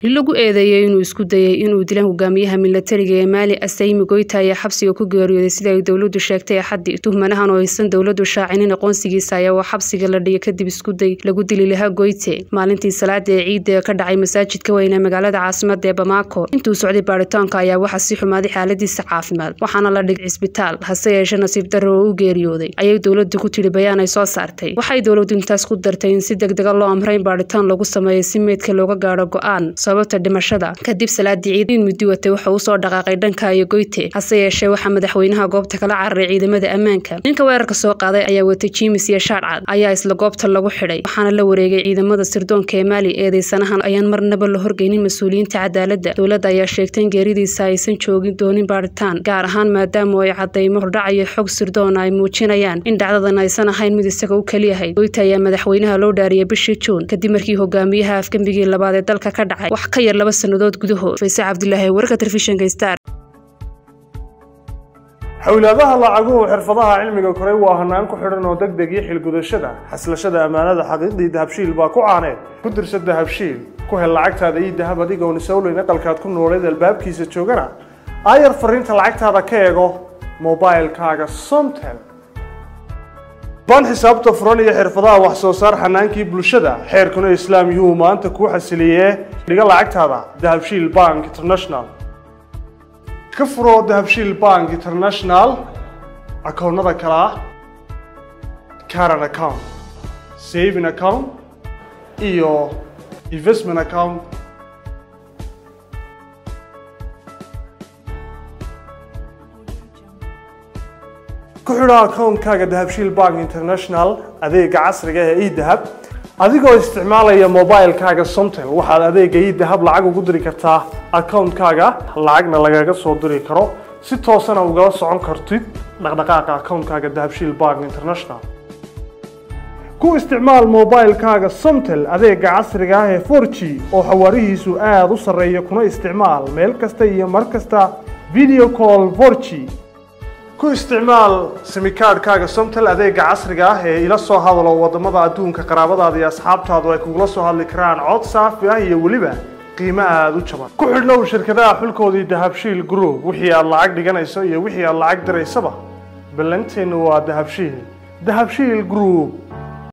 lagu eedeeyey inuu isku dayay inuu dila hogaamiyaha milatariga ee maali asaymi goyta ayaa xabsiga ku geeriyooday sida ay dowladu sheegtay axaddii tuhmanahan oo aysan dowladu shaacinin aqoonsigiisa ayaa waa xabsiga la dhigay kadib iskuday lagu dili lahaa goyte maalintii salaada ee ciidda ee ka dhacay masaajidka weyne magaalada caasimada ee bamaako intuu socday baaritaanka ayaa waxaa sii xumaaday xaaladiisa caafimaad waxaana la dhigay cisbitaal hase yeeshee nasiib darro oo u geeriyooday ayay dowladu ku tidhi bayaan ay soo saartay waxay dowladu intaas ku dartay in si degdega loo amray in baaritaan lagu sameeyo si meydka looga gaadho go-aan sababta dhimashada kadib salaadii ciid in muddi watay waxa uu soo dhaqaaqay dhanka iyo goyte hase yeeshee waxaa madaxweynaha goobta kala cararay ciidamada ammaanka ninka weerarka soo qaaday ayaa watay jimis iyo shaarcad ayaa isla goobta lagu xidhay waxaana la wareegay ciidamada sirdoonka ee maali eedeysanahan ayaan marnaba la horgeynin mas-uuliyiinta cadaaladda dowladda ayaa sheegtay in geeridiisa aysan joogin doonin baaritaan gaar ahaan maadaama ay cadaymo hordhac iyo xog sirdoona ay muujinayaan in dhacdadan aysan ahayn mid isaga u keliyahay goyta ayaa madaxweynaha loo dhaariyay bishii juun kadib markii hogaamiyaha afgembigii labaad ee dalka ka dhacay wax ka yar laba sannadood gudahood fayse cabdilaahi wararka telefishinka star xowlaadaha lacaguhu xirfadaha cilmiga koray waa hanaan ku xidhan oo degdeg iyo xilgudashada xaslashada ammaanada xaqiiqdii dahabshiil baa ku caaneed ku dirsa dahabshiil ku hel lacagtaada iyo dahab adigoon isowleyn aqalkaad ku nooleed albaabkiisa joogana aayar fariinta lacagtaada ka eego mobilkaaga somtel ban xisaabta furan iyo xirfadaha wax soo saar xanaankii bulshada xeerkuna islaam yuu maanta kuu xasiliyee dhiga lacagtaada dahabshiil bank international ka furoo dahabshiil bank international akoonnada kale ah caran account saving account iyo investment account ku xidho akoonkaaga dahabshiil bank international adeega casriga ee edahab adigoo isticmaalaya mobilkaaga somtel waxaad adeega edahab lacag ugu diri kartaa akoonkaaga lacagna lagaga soo diri karo si toosana ugala socon kartid dhaqdhaqaaqa akoonkaaga dahabshiil bank international ku isticmaal mobilkaaga somtel adeega casriga ah ee forg oo xawaarihiisu aada u sarreeya kuna isticmaal meel kasta iyo mar kasta video call forg ku isticmaal simikaadhkaaga somtel adeega casriga ah ee ila soo hadalo wadamada adduunka qaraabadaada iyo asxaabtaadu ay kugula soo hadli karaan cod saafi ah iyo weliba qiimo aada u jaban ku xidhnow shirkadaha xulkoodii dahabshiil group wixii aad lacag dhiganayso iyo wixii aad lacag diraysaba ballanteennu waa dahabshiil dahabshiil group